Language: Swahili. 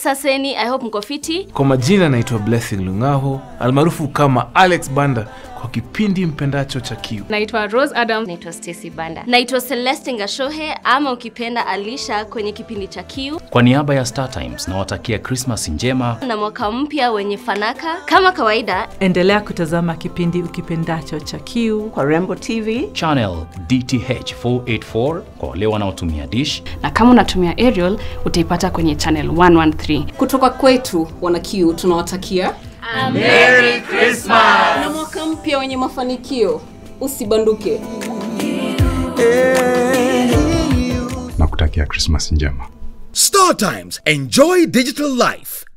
Saseni, I hope mko fiti. Kwa majina naitwa Blessing Lungaho almaarufu kama Alex Banda kwa kipindi mpendacho cha Kiu. Naitwa Rose Adam. Naitwa Stacy Banda. Naitwa Celeste Ngashohe ama ukipenda Alisha kwenye kipindi cha Kiu Kwa niaba ya Star Times nawatakia Christmas njema. na mwaka mpya wenye fanaka. Kama kawaida, Endelea kutazama kipindi ukipendacho cha Kiu kwa Rembo TV. Channel DTH 484 kwa wale wanaotumia dish. Na kama unatumia Aerial utaipata kwenye channel 113. kutoka kwetu wana Q tunawatakia na mwaka mpya wenye mafanikio usibanduke na kutakia Christmas njema. Star Times. Enjoy digital life.